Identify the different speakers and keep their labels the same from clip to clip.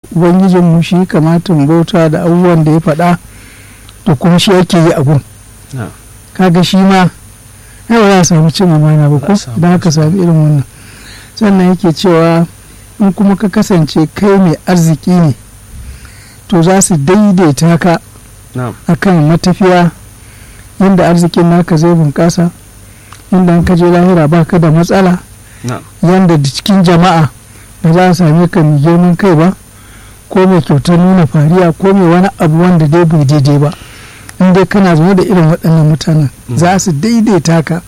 Speaker 1: ubangijinmu shi kamata mu bauta da abubuwan da ya faɗa to kuma shi yake yi abun
Speaker 2: na'am
Speaker 1: kaga shi ma ai ba za a samu cin amana ba ko
Speaker 2: Za a samu
Speaker 1: idan aka sami irin wannan sannan yake cewa in kuma ka kasance kai mai arziki ne to za su daidaita ka
Speaker 2: na'am
Speaker 1: akan matafiya inda arzikin naka zai bunƙasa inda an ka je lahira ba ka da matsala
Speaker 2: na'am
Speaker 1: yanda da cikin jama'a ba za a same ka mai girman kai ba ko mai kyautar nuna fariya ko mai wani abu wanda dai bai daidai ba in dai kana zaune da irin waɗannan mutanen
Speaker 2: Mm.
Speaker 1: za su daidaita ka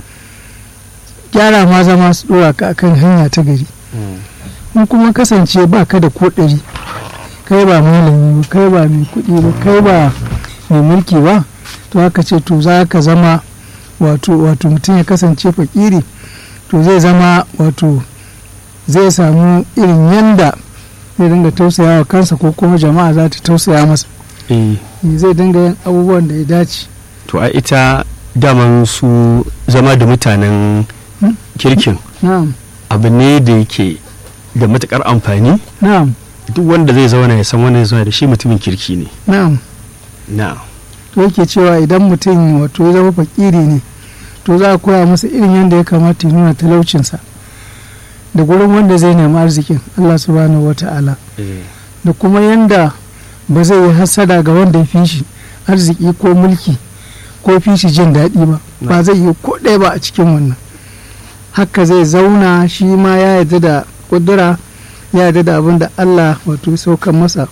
Speaker 1: gyara ma zama su ɗora ka akan hanya ta gari
Speaker 2: Mm.
Speaker 1: in kuma kasance ba ka da ko ɗari kai ba malami ba kai ba mai kuɗi ba kai ba mai mulki ba to haka ce to za ka zama wato wato mutum ya kasance fakiri to zai zama wato zai samu irin yanda zai dinga tausaya wa kansa ko kuma jama'a za ta tausaya masa
Speaker 2: eh
Speaker 1: zai dinga yin abubuwan da ya dace
Speaker 2: to a ita daman su zama da mutanen
Speaker 1: Hmm?
Speaker 2: kirkin
Speaker 1: na'am
Speaker 2: abu ne da yake da matukar amfani
Speaker 1: na'am
Speaker 2: duk wanda zai zauna ya san wanda zai zauna da shi mutumin kirki ne
Speaker 1: na'am
Speaker 2: na
Speaker 1: to yake cewa idan mutum wato ya zama fakiri ne to za a koya masa irin yadda ya kamata ya nuna talaucinsa da gurin wanda zai nemi arzikin Allah subhanahu wa ta'ala da kuma yadda ba zai yi hasada ga wanda ya fi shi arziki ko mulki ko fi shi jin daɗi ba ba zai yi ko ɗaya ba a cikin wannan haka zai zauna shi ma ya yarda da ƙudura ya yarda da abin da Allah wato ya saukan masa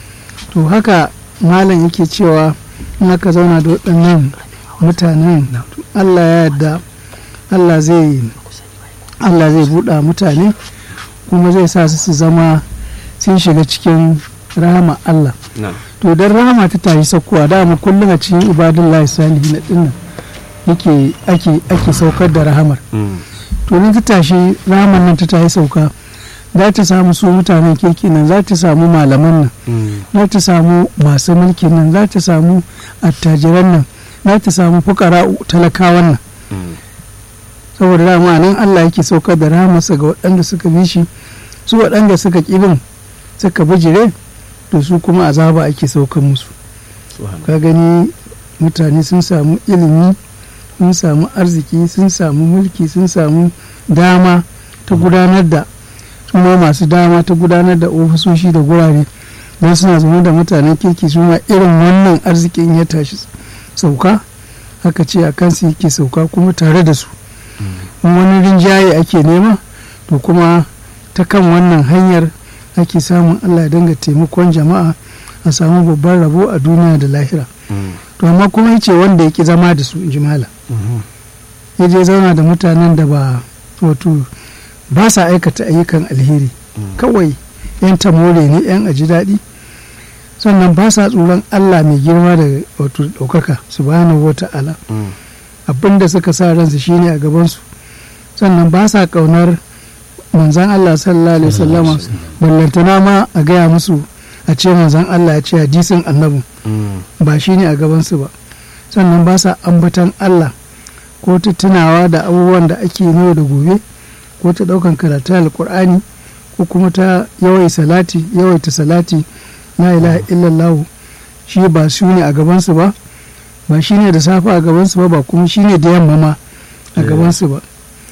Speaker 1: to haka malam yake cewa in aka zauna da waɗannan mutanen Allah ya yarda Allah zai Allah zai buɗa mutane kuma zai sa su su zama sun shiga cikin rahama Allah
Speaker 2: na
Speaker 1: to don rahama ta tashi saukowa dama kullum a cikin ibadullahi salihi na dinnan yake ake ake saukar da rahamar
Speaker 2: Mm.
Speaker 1: to nan ta tashi rahamar nan ta tashi sauka za ta samu su mutanen kirki nan za ta samu malaman nan
Speaker 2: Mm.
Speaker 1: za ta samu masu mulkin nan za ta samu attajiran nan za ta samu fukara talakawan nan
Speaker 2: Mm.
Speaker 1: saboda dama nan Allah yake saukar da rahamarsa ga waɗanda suka bi shi su waɗanda suka ƙibin suka bijire to su kuma azaba ake saukar musu
Speaker 2: Subhanallah.
Speaker 1: ka gani mutane sun samu ilimi sun samu arziki sun samu mulki sun samu dama ta gudanar da kuma masu dama ta gudanar da ofisoshi da gurare don suna zama da mutanen kirki su ma irin wannan arzikin ya tashi sauka haka ce a kansu yake sauka kuma tare da su in wani rinjaye ake nema to kuma ta kan wannan hanyar ake samun allah ya dinga taimakon jama'a a samu babban rabo a duniya da lahira
Speaker 2: Mm.
Speaker 1: to amma kuma ya ce wanda ya ki zama da su in ji malam
Speaker 2: Mhm.
Speaker 1: ya je zauna da mutanen da ba wato ba sa aikata ayyukan alheri
Speaker 2: Mm.
Speaker 1: kawai yan tamore ne yan aji daɗi sannan ba sa tsoron allah mai girma da wato ɗaukaka subhanahu wa ta'ala
Speaker 2: Mm.
Speaker 1: abin da suka sa ransu shine a gabansu sannan ba sa ƙaunar manzan allah sallallahu alaihi wasallama ballantana ma a gaya musu a ce manzan allah ya ce hadisin annabi
Speaker 2: Mm.
Speaker 1: ba shi ne a gabansu ba sannan ba sa ambatan Allah ko ta tunawa da abubuwan da ake yau da gobe ko ta ɗaukan karatu alkur'ani ko kuma ta yawai salati yawaita salati la ilaha illallah shi ba su ne a gabansu ba ba shi ne da safe a gabansu ba ba kuma shi ne da yamma ma a
Speaker 2: Eh.
Speaker 1: gabansu ba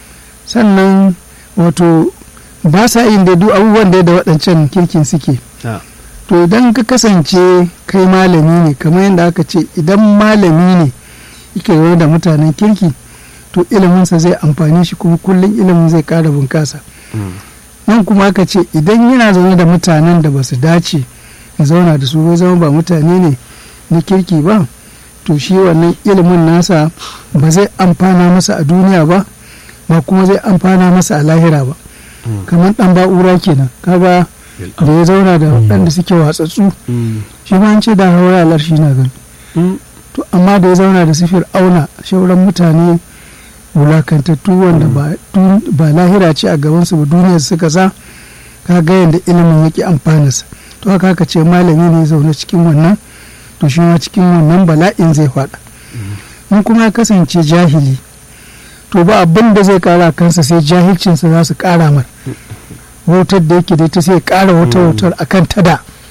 Speaker 1: sannan wato ba sa yin da duk abubuwan da da waɗancan kirkin suke
Speaker 2: Ah.
Speaker 1: to idan ka kasance kai malami ne kamar yadda aka ce idan malami ne yake zaune da mutanen kirki to iliminsa zai amfani shi kuma kullum ilimin zai ƙara bunƙasa
Speaker 2: Mm.
Speaker 1: nan kuma aka ce idan yana zaune da mutanen da ba su dace ya zauna da su bai zama ba mutane ne na kirki ba to shi wannan ilimin nasa ba zai amfana masa a duniya ba ba kuma zai amfana masa a lahira ba
Speaker 2: Mm.
Speaker 1: kamar ɗan ba'ura kenan kaga da ya zauna da waɗanda suke watsatsu
Speaker 2: Mm.
Speaker 1: shi ma an ce da haura alar shi na gani
Speaker 2: Mm.
Speaker 1: to amma da ya zauna da sifir auna shauran mutane wulakantattu wanda ba dun- ba lahira ce a gabansu ba duniyar suka sa ka ga yadda ilimin yake amfanarsa to haka haka ce malami ne ya zaune cikin wannan to shi ma cikin wannan bala'in zai faɗa in kuma ya kasance jahili to ba abin da zai kara kansa sai jahilcinsa za su kara mar wautar da yake da ita sai ya kara wata
Speaker 2: Mm.
Speaker 1: wautar akan tada